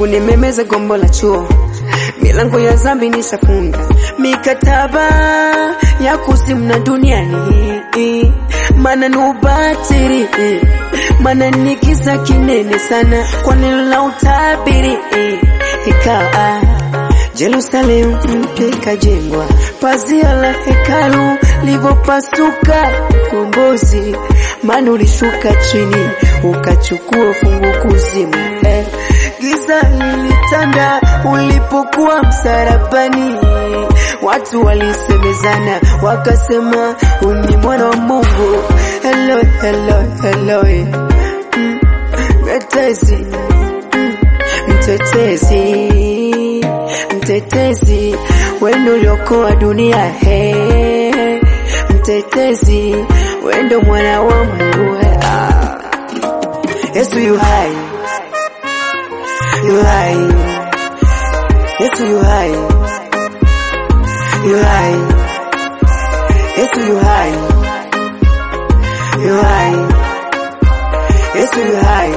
kunimemeza gombo la chuo, milango ya zambi nishafunga, mikataba ya kuzimu na duniani, mana ni ubatili, mana ni kisa kinene sana kwa neno la utabiri, ikawa Jerusalemu mpya ikajengwa, pazia la hekalu livopasuka, kombozi maana ulishuka chini ukachukua fungu kuzimu eh. Giza lilitanda ulipokuwa msalabani, watu walisemezana wakasema uni mwana wa Mungu. Hello, hello, hello, eh. Mm, mtetezi mm, mtetezi mtetezi wendo uliokoa dunia he mtetezi wendo mwana wa Mungu he. Ah. Yesu yu hai yu hai Yesu yu hai yu hai Yesu yu hai yu hai Yesu yu hai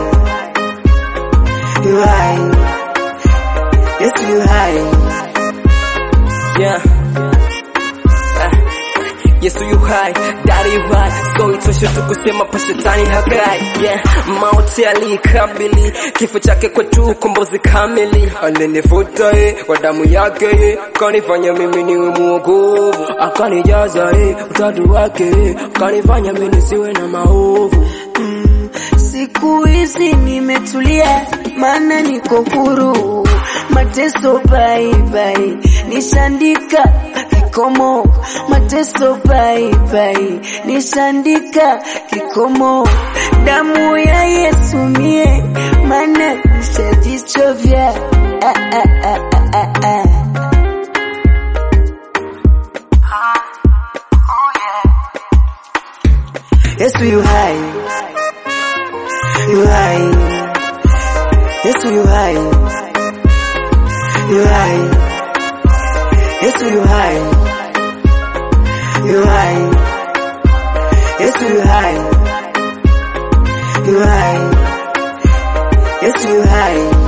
yu hai Yesu yu hai Yeah. Ah, Yesu yu hai, dari yu hai, so itoshe tu kusema pa shetani hakai. Yeah. Mauti alikabili, kifo chake kwetu ukombozi kamili. Alinifuta ye, kwa damu yake ye, kanifanya mimi niwe mwokovu. Akanijaza ye, utatu wake ye, kanifanya mimi nisiwe na maovu. Mm, siku hizi nimetulia, maana niko huru. Mateso bye bye, nishandika kikomo. Mateso bye bye, nishandika kikomo. Damu ya Yesu mie, maana nishajichovya. Ah, ah, ah, ah, ah, ah. Yesu yu hai, yu hai, Yesu yu hai, yu hai, Yesu yu hai, yu hai, Yesu yu hai, yu hai, Yesu yu hai.